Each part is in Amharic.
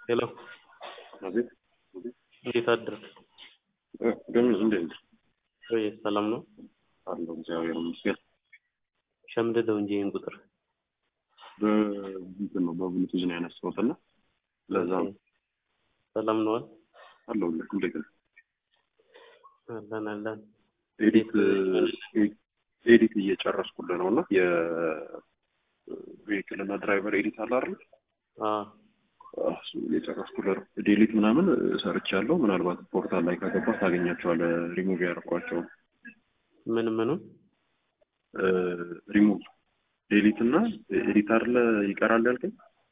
ሄሎ አቤት እንዴት አደርክ? ግን እንዴት ወይ ሰላም ነው? አለው? እግዚአብሔር ይመስገን። ሸምድደው እንጂ ይህን ቁጥር በእንትን ነው በብሉቱዝ ነው ያነሳሁት እና ለዛ ነው ሰላም ነዋል? አለሁልህ። እንዴት ነው? አለን አለን። ኤዲት ኤዲት እየጨረስኩልህ ነው እና የቬሂክል እና ድራይቨር ኤዲት አለ አይደል? አዎ እሱ እየጨረስኩልህ ነው። ዴሊት ምናምን ሰርቻለሁ። ምናልባት ፖርታል ላይ ከገባህ ታገኛቸዋለህ። ሪሙቭ ያደርኳቸው ምን ምኑ ሪሙቭ ዴሊት እና ኤዲት አይደለ ይቀራል ያልከኝ?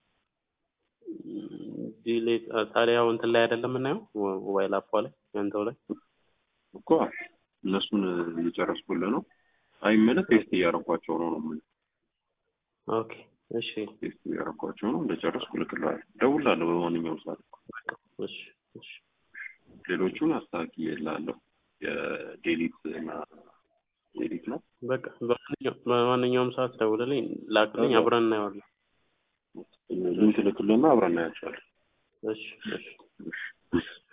ዲሌት ታዲያው እንትን ላይ አይደለም የምናየው ሞባይል አፏ ላይ ያንተው ላይ እኮ እነሱን እየጨረስኩልህ ነው። አይመለስ ቴስት እያደረኳቸው ነው ነው የምልህ። ኦኬ እሺ ቴስት እያደረኳቸው ነው። እንደጨረስኩ እልክልሃለሁ። እደውልልሃለሁ በማንኛውም ሰዓት። እሺ እሺ ሌሎቹን አስተካክዬልሃለሁ። የዴሊት እና ኤዲት ነው። በቃ በማንኛውም በማንኛውም ሰዓት ደውልልኝ፣ ላክልኝ፣ አብረን እናየዋለን። ሊንክ ልክልና አብረን እናያቸዋለን። እሺ እሺ እሺ